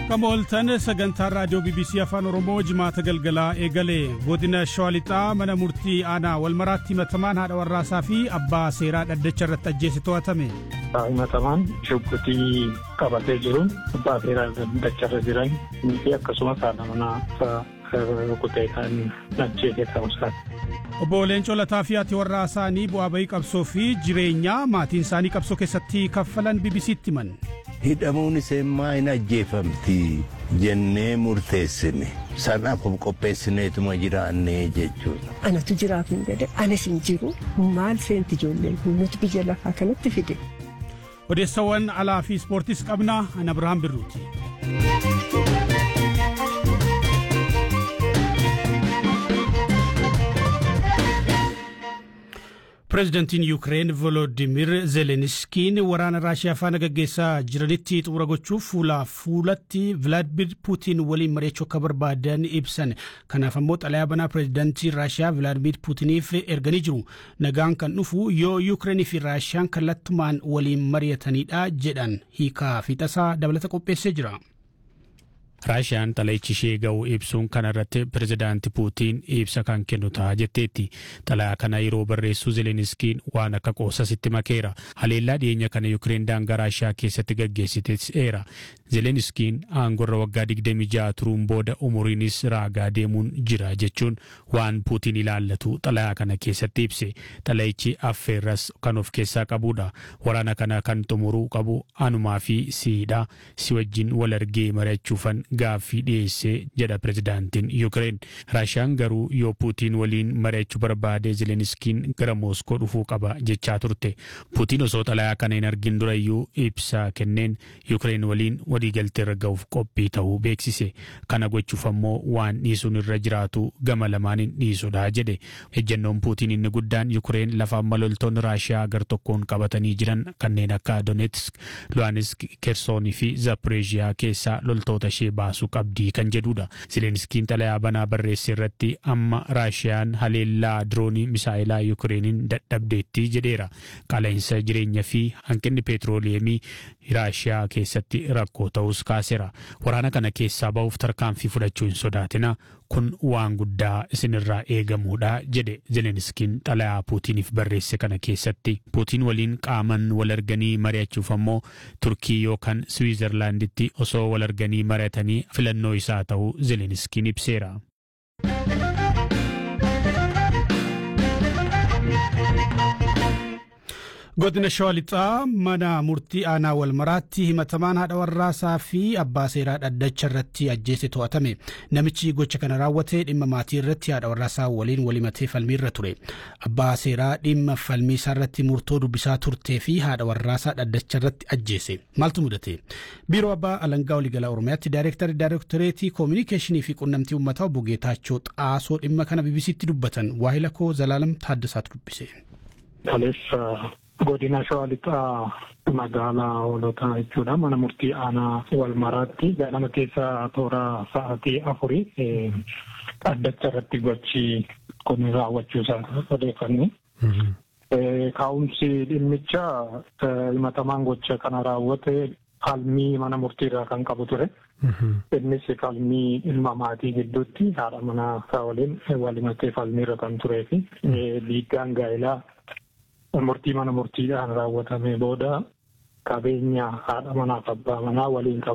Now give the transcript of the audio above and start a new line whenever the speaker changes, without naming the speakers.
Akkam ooltan sagantaan raadiyoo BBC Afaan Oromoo jimaata galgalaa eegalee godina Shawaa Lixaa mana murtii aanaa walmaraatti himatamaan haadha warraasaa fi abbaa seeraa dhaddacha irratti ajjeese to'atame.
Himatamaan shubbitii qabatee jiruun abbaa seeraa dhaddacha irra jiran fi akkasumas haadha manaa rukutee kan ajjeese ta'uusaati.
Obbo Leencoo Lataa fi haati warraa isaanii bu'aa bahii qabsoo fi jireenyaa maatiin isaanii qabsoo keessatti kaffalan BBC'tti himan.
hidhamuun isheemmaa hin ajjeefamti jennee murteessine sanaaf qopheessineetuma jiraannee jechuudha.
Anatu jiraaf hin jedhe anas hin jiru maal seenti ijoolleen nuti biyya lafaa kanatti fide.
Odeessawwan alaa fi ispoortiis qabna ana Abirahaam Birruuti. Pireezidantiin Yuukireen Volodimir Zelenskiin waraana Raashiyaa faana gaggeessaa jiranitti xumura gochuuf fuulaa fuulatti Vilaadimir Puutiin waliin mari'achuu akka barbaadan ibsan. Kanaaf ammoo xalayaa banaa pireezidantii Raashiyaa Vilaadimir Puutiniif erganii jiru. Nagaan kan dhufu yoo Yuukireenii fi Raashiyaan kallattumaan waliin mari'atanidha jedhan hiikaa fi tasaa dabalata qopheessee jira.
raashiyaan xalayichi ishee ga'u ibsuun kana irratti pirezidaanti puutiin ibsa kan kennu ta'a jetteetti xalayaa kana yeroo barreessu zeleniskiin waan akka qoosasitti makeera haleellaa dhiyeenya kana yukireen daangaa raashiyaa keessatti gaggeessiteera zeleniskiin aangorra waggaa 26 turuun booda umuriinis raagaa deemuun jira jechuun waan puutiin ilaallatu xalayaa kana keessatti ibse xalayichi affeerras kan of keessaa qabudha waraana kana kan xumuruu qabu anumaa fi siidha si wajjin wal argee mari'achuufan gaaffii dhiyeessee jedha pirezidaantiin yuukireen raashiyaan garuu yoo puutiin waliin mari'achuu barbaade zeleniskiin gara mooskoo dhufuu qaba jechaa turte puutiin osoo xalayaa kana hin argin durayyuu ibsa kenneen yuukireen waliin waliigaltee irra ga'uuf qophii ta'uu beeksise kana gochuuf ammoo waan dhiisuun irra jiraatu gama lamaaniin dhiisudha jedhe ejjennoon puutiin inni guddaan yuukireen lafa amma loltoonni raashiyaa gar tokkoon qabatanii jiran kanneen akka donetsk luhansk kersoonii fi zaporeeziyaa keessaa loltoota ishee baasuu qabdii kan jedhudha. Zelenskiin xalayaa banaa barreesse irratti amma raashiyaan haleellaa diroonii misaa'ilaa yuukireeniin dadhabdeetti jedheera. Qaala'insa jireenya fi hanqinni peetirooleemii raashiyaa keessatti rakkoo ta'us kaaseera. Waraana kana keessaa ba'uuf tarkaanfii fudhachuu hin sodaatina. Kun waan guddaa isinirraa eegamuudha jedhe Zelenskiin xalayaa Puutiniif barreesse kana keessatti. Puutiin waliin qaaman wal arganii mari'achuuf ammoo Turkii yookaan Siwiizerlaanditti osoo wal arganii mari'atanii filannoo isaa ta'uu Zelenskiin ibseera.
Godina Shawaa Lixaa mana murtii aanaa walmaraatti himatamaan haadha warraasaa fi abbaa seeraa dhaddacha irratti ajjeese to'atame. Namichi gocha kana raawwate dhimma maatii irratti haadha warraasaa waliin walimatee falmii irra ture. Abbaa seeraa dhimma falmii isaa irratti murtoo dubbisaa turtee fi haadha warraasaa dhaddacha irratti ajjeese. Maaltu mudate? Biiroo Abbaa Alangaa Waliigalaa Oromiyaatti Daayireektarri Daayireektoreetii Koominikeeshinii fi Qunnamtii Uummataa obbo Geetaachoo Xaasoo dhimma kana BBC'tti dubbatan. Waahila koo Zalaalam Taaddasaatu dubbise.
Godina Shawaa Lixaa magaalaa hoolotaa jechuudha. Mana murtii aanaa walmaraatti ganama keessa toora sa'aatii afurii dhaddacha irratti gochi kun raawwachuu isaa odeeffanne. Kaa'umsi dhimmicha himatamaan gocha kana raawwate falmii mana murtiirraa kan qabu ture. Innis falmii ilma maatii gidduutti haadha manaa isaa waliin walimatee falmiirra kan turee fi dhiiggaan gaa'elaa murtii mana murtiidhaan raawwatame booda qabeenya haadha manaaf abbaa manaa waliin qabu.